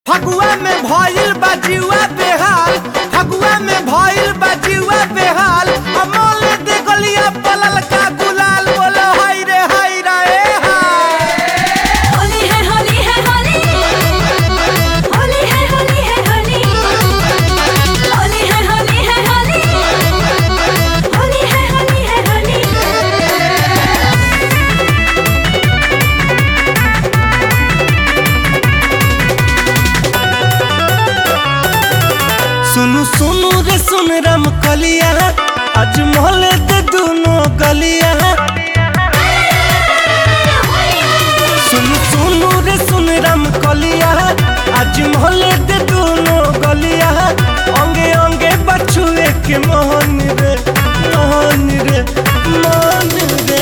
फगुआ में भइल बा जीवा बेहाल फगुआ में भइल बा जीवा बेहाल अमोल दे गलिया पलल का गुलाल बोलो हाय रे हाय रे हाय होली है होली है होली होली है होली है होली होली है होली है होली होली है होली है होली सुनु सुनु रे सुन राम कलिया आज मोहल्ले दे दोनों गलिया सुनु सुनु रे सुन राम कलिया आज मोहल्ले दे दोनों गलिया अंगे अंगे बछुए के मोहन रे मोहन रे मोहन रे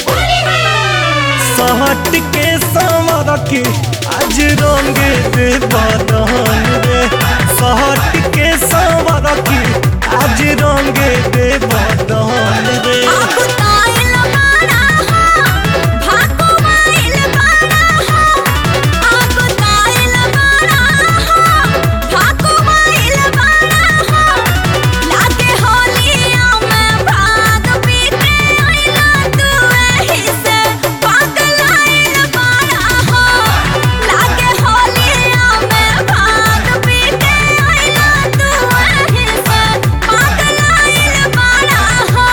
सहट के संवर के आज रंगे दे बदन रे सहट के संवर के आज रंगे दे बदन रे आगु ताइल बाड़ा हो भागो माइल बाड़ा हो आगु ताइल बाड़ा हो भागो माइल बाड़ा हो लागे होलिया में भाग पीते आइला तू एही से पागल आइल बाड़ा हो लागे होलिया में भाग पीते आइला तू एही से पागल आइल बाड़ा हो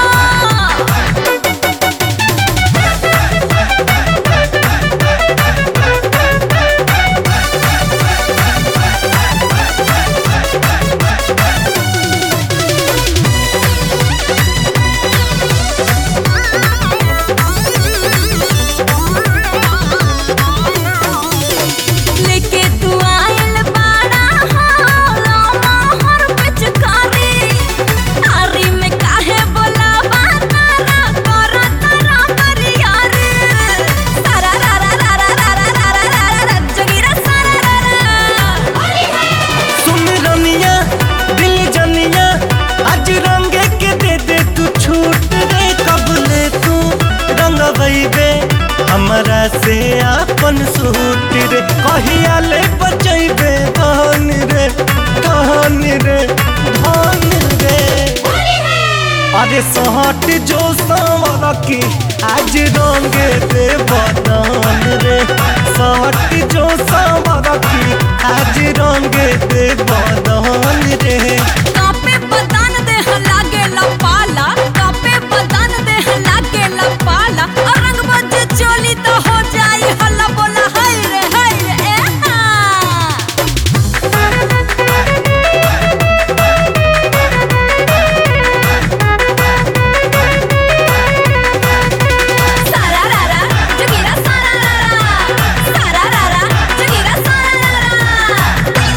लेके तू आइल बाड़ा हो मोहर पिचकारी तारी में काहे बोलावा तारा करा तारा करिया रे तारा रा रा रा रा रा रा रा रा रा रा रा जगीरा सारा रा रा सुन रनिया दिल जनिया आज रंगे के दे दे तू छूट रे कब ले तू रंग बे हमरा से आपन सूट रे कहिया ले बचैबे धन रे धन रे धन रे अरे सहट जो संवर की आज रंगे दे बदन रे सहट जो संवर की आज रंगे दे बदन रे कापे बदन देह लागे पाला कापे बदन देह लागे पाला और रंग बज चोली तो हो जाई हल्ला बोला हाय रे हाय रे ए हा सारा रा रा जगीरा सारा रा रा सारा रा रा जगीरा सारा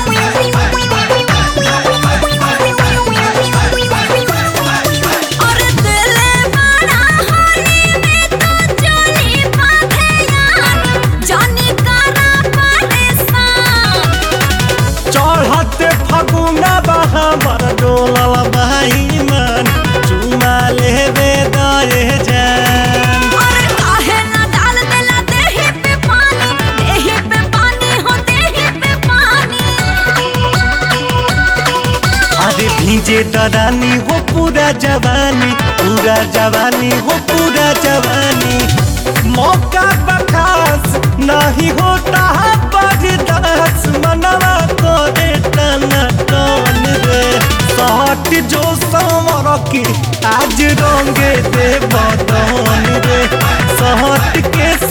रा रा और दिल बड़ा होली में तो चोली बांधे यार जानी करा परेशान चढ़ते फगुना बहा मर डोलल भाई मन चुमा लेबे दए जान और काहे ना डाल देला देही पे पानी देही पे पानी हो देही पे पानी अरे भीजे दरानी हो पूरा जवानी पूरा जवानी हो पूरा जवानी मौका बखास नहीं होता बर्दाश्त मनवा करे टना टन रे सहट जो संवर की आज रंगे दे बदन रे सहट के